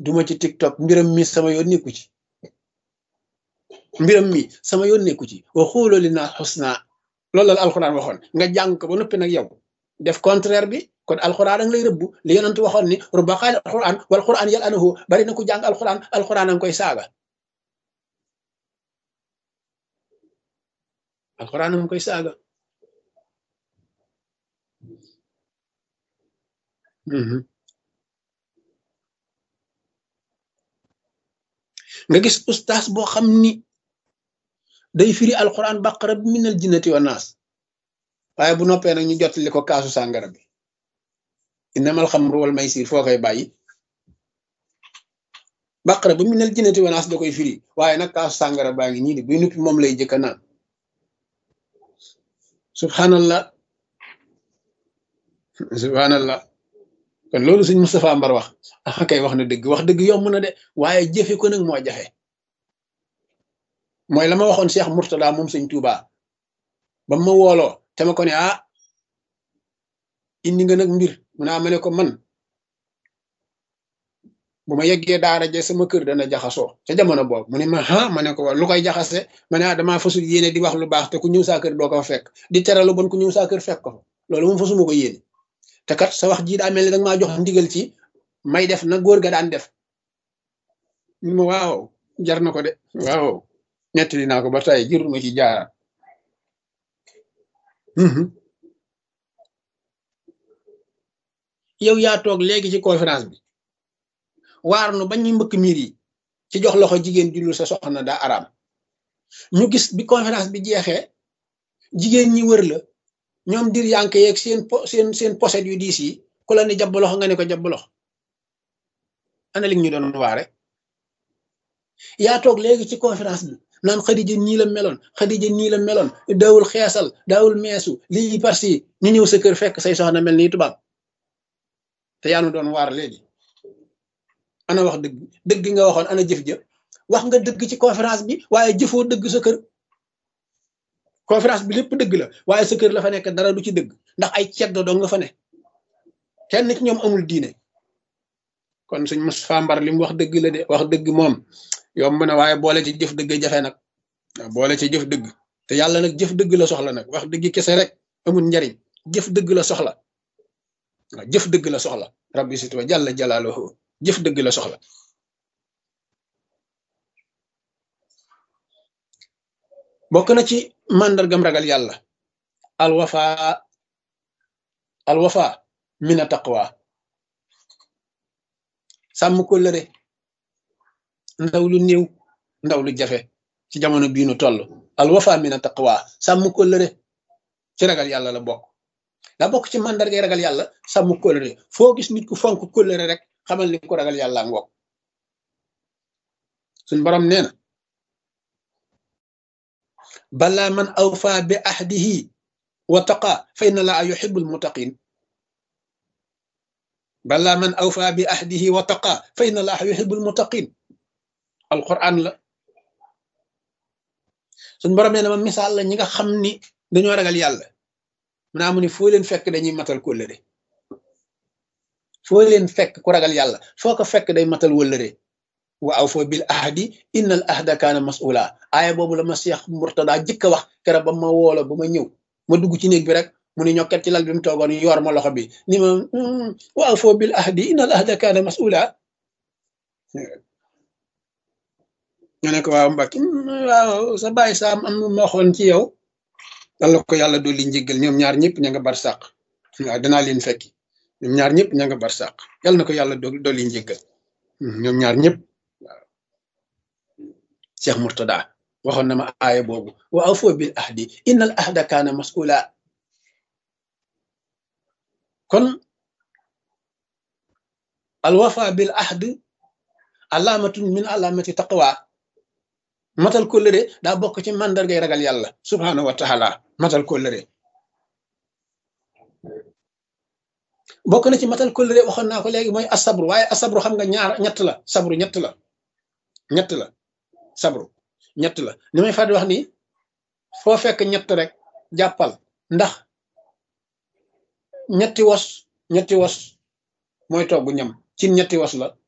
duma ci tiktok mbiram mi sama yoon nekku ci mbiram mi sama yoon nekku ci wa xuuloo li naa xusna loolu la alxuraan waxoon nga jàng ko ba noppi nag yow def contraire bi kon alxuraan a ngi lay rëbbu li yonent waxoon ni rubba qaal alxuraan wal xuraan yal anahu bari na ku jàng alxuraan alxuraan a ngi koy saaga alxuraan a ngi koy saaga nga gis ustaas boo xam ni day firi alxuraan baqara bi minal jinnati wa naas waaye bu noppee nag ñu jottali ko kaasu sàngara bi innamal xamru wal maysir foo koy bàyyi baqara ba minal jinnati wa naas da koy firi waaye nag kaasu sàngara baa ngi ñii di buy nuppi moom lay jëkka naan subhanallah subhanallah kon loolu suñ Moustapha Mbar wax ah kay wax na dëgg wax dëgg yomb na de waaye jëfe ko nag moo jafe mooy la ma waxoon Cheikh Mourtada moom sëñ Touba ba ma wooloo te ma ko ne ah indi nga nag mbir mu naa ma ne ko man bu ma yeggee daara je sama kër dana jaxasoo ca jamono boobu mu ne ma ah ma ne ko lu koy jaxase ma ne ah damaa fasul yéene di wax lu baax te ku ñëw saa kër doo ko fa fekk di tere lu bon ku ñëw saa kër fekk ko fa loolu moom fasuma ko yéene te kat sa wax jii daa mel ni danga maa jox ndigal ci may def na góor ga daan def ñu ma waaw jar na ko de waaw nettali naa ko ba tey jërul ma ci jaaraat yow yaa toog léegi ci conférence bi waar nu bañ ñu mbëkk miir yi ci jox loxo jigéen jullu sa soxna daa araam ñu gis bi conférence bi jeexee jigéen ñi wër la ñoom dir yanke yeeg seen po seen seen poset yu diis yi ku la ni jàpp loxo nga ne ko jàpp loxo ana li ñu doon waare yaa toog léegi ci conférence bi naan xadija nii la meloon xadija nii la meloon daawul xeesal daawul meesu lii parce ñu ñëw sa kër fekk say soxna mel nii tubaab te yaa nu doon waar léegi ana wax dëgg dëgg nga waxoon ana jëf jëf wax nga dëgg ci conférence bi waaye jëfoo dëgg sa kër conférence bi lépp dëgg la waaye sa kër la fa nekk dara du ci dëgg ndax ay ceddo dong nga fa ne kenn ci ñoom amul diine kon suñ Moustapha Mbar li mu wax dëgg la de wax dëgg moom yomb na waaye boole ci jëf dëgg jafe nag boole ci jëf dëgg te yàlla nag jëf dëgg la soxla nag wax dëgg kese rek amul njariñ jëf dëgg la soxla waaw jëf dëgg la soxla rabbi sit wa jàlla jalaaluhu jëf dëgg la soxla bokk na ci màndargam ragal yàlla alwafa alwafa mina taqwa sàmm kóllëre ndaw lu néew ndaw lu jafe ci jamono bii nu toll alwafa mina taqwa sàmm kóllëre ci ragal yàlla la bokk la bokk ci màndargay ragal yàlla sàmm kóllëre foo gis nit ku fonk kóllëre rek xamal ni ko ragal yàlla ngoog suñ borom nee na bala man awfa bi ahdihi wa taqa fa inna laa yuhibbul muttaqin bala man awfa bi ahdihi wa taqa fa inna laa yuhibbul muttaqin alquran la suñ borom nee na ma misaal la ñi nga xam ni dañoo ragal yàlla mu naa mu ni foo leen fekk dañuy matal kóllëre foo leen fekk ku ragal yàlla foo ko fekk day matal wëllëre wa aw foo bil ahdi inna al ahda kaana mas'ula aaya boobu la ma Cheikh Murtada jëkk a wax kera ba ma woola ba ma ñëw ma dugg ci néeg bi rek mu ni ñokket ci lal bi mu toogoon yor ma loxo bi ni ma wa aw foo bil ahdi inna al ahda kaana mas'ula nga ne ko waaw mbakki waaw sa bàyyi saam am ma waxoon ci yow dalla ko yàlla dolli njéggal ñoom ñaar ñëpp ña nga bar sàq waaw danaa leen fekki ñoom ñaar ñëpp ña nga bar sàq yàlla na ko yàlla dolli njéggal ñoom ñaar ñëpp waaw Cheikh Murtada waxoon na ma aaya boobu wa awfu bil ahdi inna al ahda kaana mas'ula kon al wafa bil ahd alaamatun min alaamati taqwa matal kóllëre daa bokk ci màndargay ragal yàlla subhaanahu wa taala matal kóllëre bokk na ci matal kóllëre waxoon naa ko léegi mooy asabru waaye asabru xam nga ñaar ñett la sabru ñett la ñett la sabru ñett la ni may fàttali wax ni foo fekk ñett rek jàppal ndax ñetti wos ñetti wos mooy togg ñam ci ñetti wos la